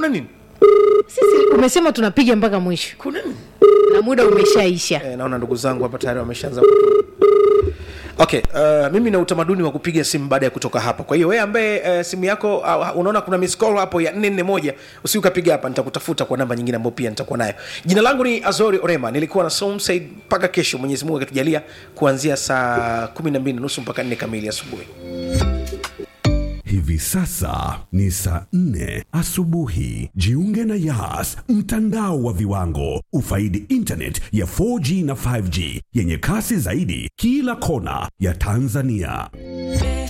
kuna nini sisi umesema tunapiga mpaka mwisho kuna nini na muda umeshaisha eh, naona ndugu zangu hapa tayari wameshaanza kutu- okay uh, mimi na utamaduni wa kupiga simu baada ya kutoka hapa kwa hiyo wewe ambaye uh, simu yako uh, unaona kuna miss call hapo ya 441 usi ukapiga hapa nitakutafuta kwa namba nyingine ambayo pia nitakuwa nayo jina langu ni azori orema nilikuwa na Som Said mpaka kesho mwenyezi mungu akitujalia kuanzia saa 12 nusu mpaka 4 kamili asubuhi Hivi sasa ni saa nne asubuhi. Jiunge na Yas, mtandao wa viwango. Ufaidi internet ya 4G na 5G yenye kasi zaidi kila kona ya Tanzania.